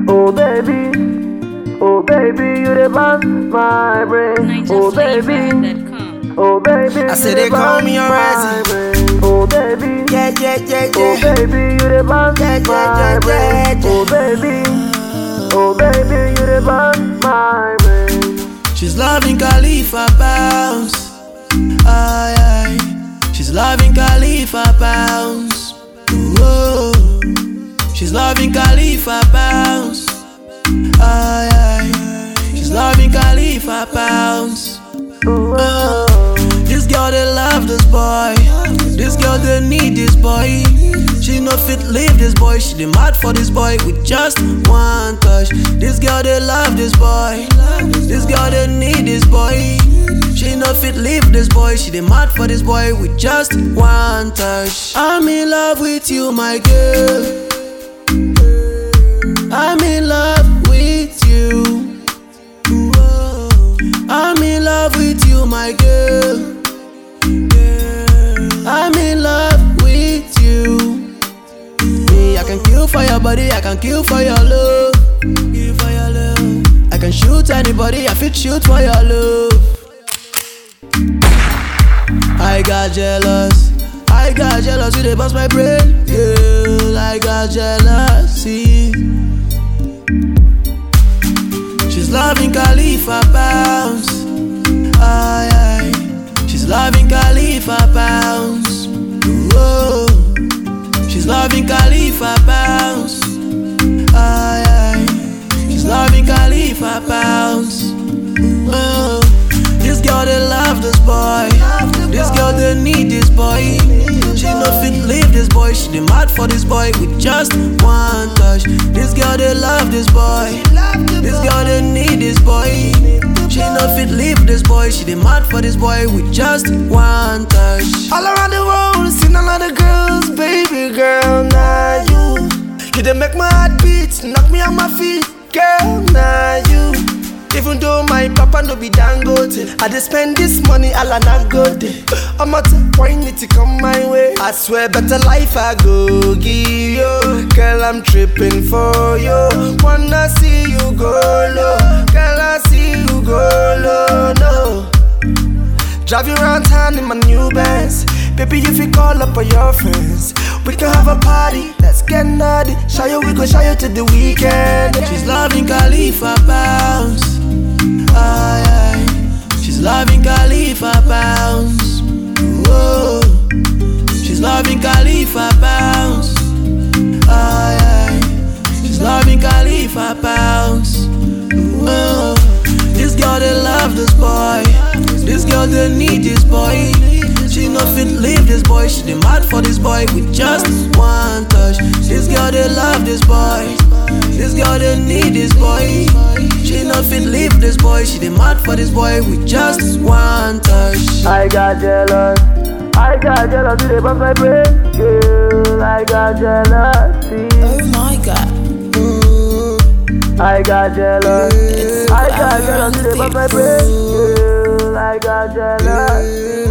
Oh baby, oh baby, you the boss my brain. Oh baby, NigerFlavor.com. oh baby, I say you they the call boss me my already. brain. Oh baby, Yeah, yeah, yeah, oh yeah. baby, you the boss Yeah, yeah, my yeah, brain. yeah, yeah. Oh baby, oh baby, you the boss my brain. She's loving Khalifa bounce. Aye, aye. She's loving Khalifa bounce. Whoa. She's loving Khalifa bounce. Aye, aye. She's loving Khalifa bounce. Oh. This girl they love this boy. This girl they need this boy. She no fit leave this boy. She dey mad for this boy with just one touch. This girl they love this boy. This girl they need this boy. She no fit leave this boy. She dey mad for this boy with just one touch. I'm in love with you, my girl. I'm in love with you. Whoa. I'm in love with you, my girl. I'm in love with you. Me, I can kill for your body, I can kill for your love. Kill for your love. I can shoot anybody, I fit shoot for your love. I got jealous. I got jealous, you they bust my brain. Yeah, I got jealousy. She's loving Khalifa bounce. Aye, aye. She's loving Khalifa bounce. Whoa. She's loving Khalifa bounce. Aye, aye. She's loving Khalifa bounce. Whoa. This girl they love this boy. This girl they need this boy. She no fit leave this boy. She dey mad for this boy with just one touch. This girl they love this boy. This girl they need this boy. She no fit leave this boy. She dey mad for this boy with just one touch. All around the world, seen a lot of girls, baby girl, now you. You done make my heart beat, knock me on my feet, girl, now you. Even though my papa no be dangote, I just spend this money all I not go day. I'ma take wine it to come my way. I swear, better life I go give you. Girl, I'm tripping for you. Wanna see you go low, girl, I see you go low, no. Drive you around town in my new Benz. Baby, if you call up all your friends, we can have a party. Let's get naughty. Show you, we go show you to the weekend. She's loving Khalifa bounce. Aye, aye. She's loving Khalifa bounce. Whoa. She's loving Khalifa bounce. Aye, aye. She's loving Khalifa bounce. Whoa. This girl they love this boy. This girl they need this boy. She no fit leave this boy. She dey mad for this boy with just one touch. This girl they love this boy. This girl they need this boy. She no fit leave this boy. She dey mad for this boy with just one touch. I got jealous. I got jealous, you the boss my brain. Girl, I got jealousy. Oh my god. I got jealous. It's I forever got jealous, on you the the boss my beat. brain. Girl, I got jealousy.